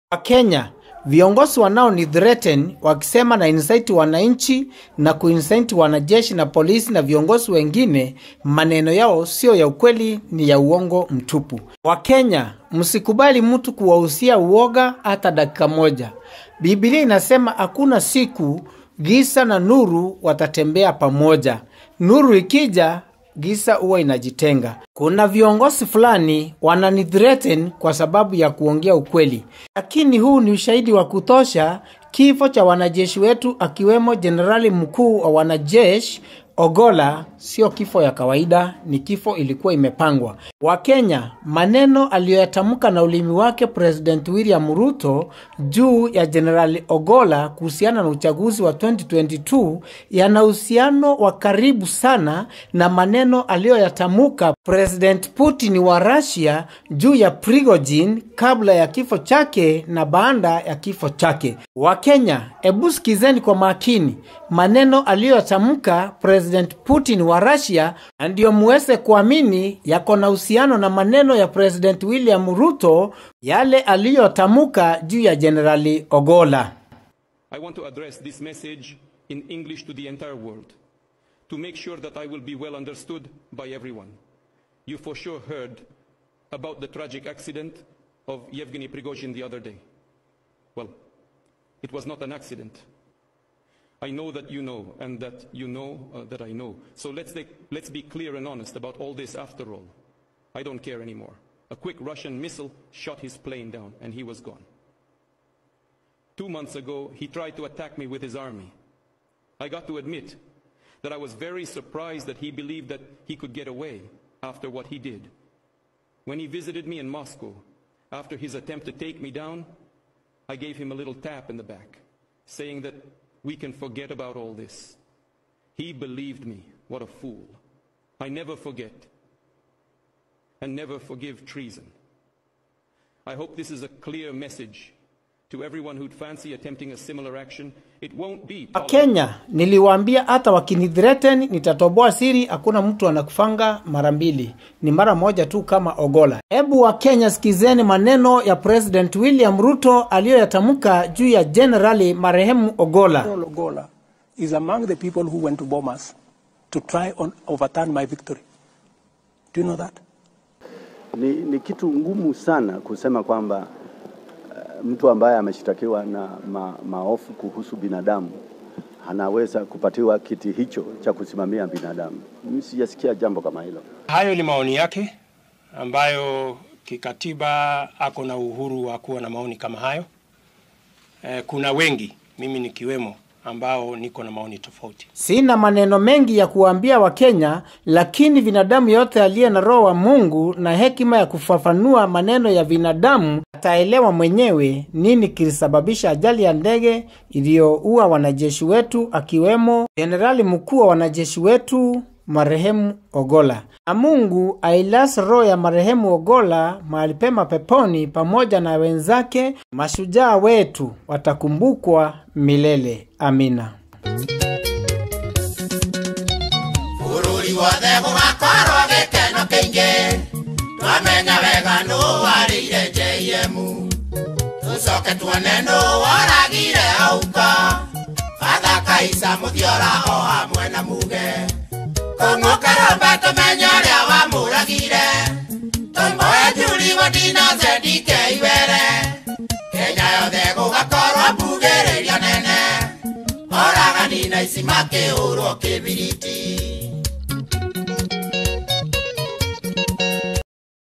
Wakenya viongozi wanao ni threaten wakisema na incite wananchi na kuincite wanajeshi na polisi na viongozi wengine, maneno yao sio ya ukweli, ni ya uongo mtupu. Wakenya, msikubali mtu kuwahusia uoga hata dakika moja. Biblia inasema hakuna siku giza na nuru watatembea pamoja. Nuru ikija giza huwa inajitenga. Kuna viongozi fulani wananithreaten kwa sababu ya kuongea ukweli, lakini huu ni ushahidi wa kutosha. Kifo cha wanajeshi wetu akiwemo jenerali mkuu wa wanajeshi Ogola sio kifo ya kawaida, ni kifo ilikuwa imepangwa. Wakenya, maneno aliyoyatamka na ulimi wake President William Ruto juu ya Jenerali Ogola kuhusiana na uchaguzi wa 2022 yana uhusiano wa karibu sana na maneno aliyoyatamka President Putin wa Russia juu ya Prigozhin kabla ya kifo chake na baada ya kifo chake. Wakenya, ebu sikizeni kwa makini maneno aliyoyatamka President Putin wa Russia, na ndiyo muweze kuamini yako na uhusiano na maneno ya President William Ruto yale aliyotamka juu ya Jenerali Ogola. I want to address this message in English to the entire world to make sure that I will be well understood by everyone. You for sure heard about the tragic accident of Yevgeny Prigozhin the other day. Well, it was not an accident. I know that you know, and that you know uh, that I know. So let's, take, let's be clear and honest about all this after all. I don't care anymore. A quick Russian missile shot his plane down, and he was gone. Two months ago, he tried to attack me with his army. I got to admit that I was very surprised that he believed that he could get away after what he did. When he visited me in Moscow, after his attempt to take me down, I gave him a little tap in the back, saying that we can forget about all this. He believed me. What a fool. I never forget and never forgive treason. I hope this is a clear message to everyone who'd fancy attempting a similar action. It won't be Wakenya, niliwaambia hata wakinithreaten nitatoboa siri. Hakuna mtu anakufanga mara mbili, ni mara moja tu kama Ogola. Hebu Wakenya sikizeni maneno ya President William Ruto aliyoyatamka juu ya Generali marehemu Ogola. General Ogola is among the people who went to Bomas to try and overturn my victory. Do you know that? Ni, ni kitu ngumu sana kusema kwamba uh, mtu ambaye ameshtakiwa na ma, maofu kuhusu binadamu anaweza kupatiwa kiti hicho cha kusimamia binadamu. Mimi sijasikia jambo kama hilo. Hayo ni maoni yake ambayo kikatiba ako na uhuru wa kuwa na maoni kama hayo. Eh, kuna wengi, mimi nikiwemo, ambao niko na maoni tofauti. Sina maneno mengi ya kuwaambia Wakenya, lakini binadamu yote aliye na roho wa Mungu na hekima ya kufafanua maneno ya binadamu ataelewa mwenyewe nini kilisababisha ajali ya ndege iliyoua wanajeshi wetu, akiwemo jenerali mkuu wa wanajeshi wetu marehemu Ogola. Na Mungu ailase roho ya marehemu Ogola mahali pema peponi, pamoja na wenzake mashujaa wetu watakumbukwa milele. Amina. bũrũri wothe gũgakorwo gĩkeno kĩingĩ twamenya wega nũ warĩire JM tũcoke tuone nũ woragire auka batha kaisa mũthiora o hamwe na muge kũng'ũkĩrũmbe tũmenye ũrĩa wamũragire tũmboe njuri gũndina zendike iwere kenya yothe gũgakorwo mbugĩrĩrio nene oragani na ici makĩhũrwo kĩbiriti